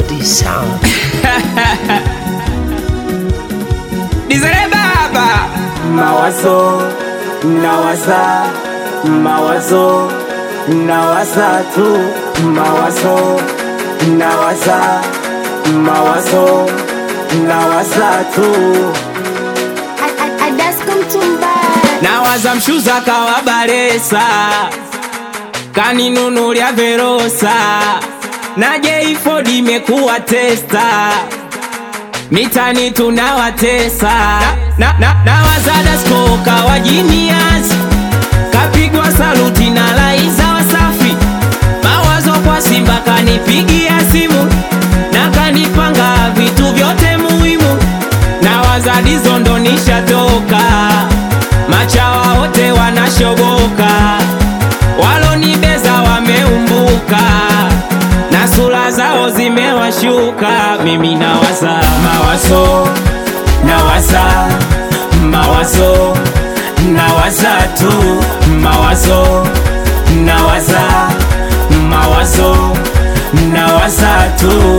Melody Sound. Dizere baba Mawazo nawaza, mawazo nawaza tu, mawazo nawaza, mawazo nawaza tu. nawaza mshuza kawa baresa kaninunulia verosa na J4 imekuwa testa mitani tunawatesa na, na, nawaza dasko kawa jinias kapigwa saluti na laiza wasafi mawazo kwa Simba kanipigia simu na kanipanga vitu vyote muhimu nawaza dizo ndo nishatoka machawa wote wanashoboka walonibeza wameumbuka na sura zao zimewashuka mimi nawaza Mawazo nawaza, mawazo nawaza tu, mawazo nawaza, mawazo nawaza tu.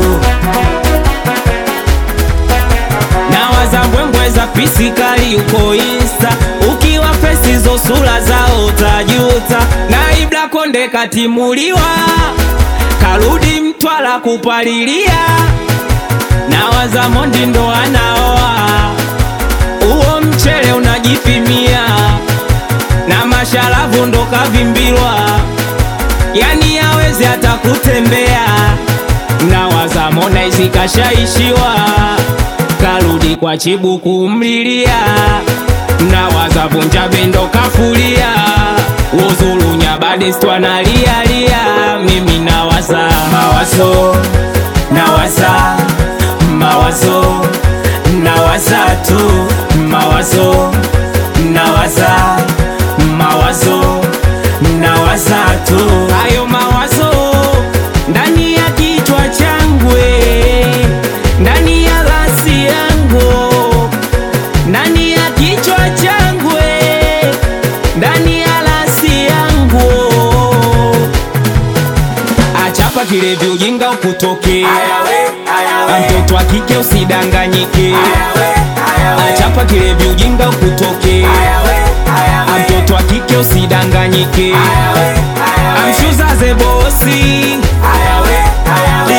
nawaza mbwembwe za pisikali uko insta ukiwa fesi zo sura zao tajuta na ibla konde katimuliwa karudi mtwala kupalilia nawaza mondi ndo anaoa uo mchele unajipimia na masharavu ndo kavimbilwa yani yawezi hata kutembea nawaza Harmonize kashaishiwa karudi kwa chibu kumlilia nawaza vunja bendo kafulia uzulunya badestwa nalialia mimi nawaza mawazo nawaza mawazo nawaza tu mawazo nawaza mawazo nawaza tu hayo mawazo ndani ya kichwa changwe ndani ya rasi yangu ndani ya kichwa changwe ndani ya rasi yangu achapa kilevi ujinga ukutoke mtoto wa kike usidanganyike achapa kilevi ujinga ukutoke mtoto wa kike usidanganyike amshuza ze bosi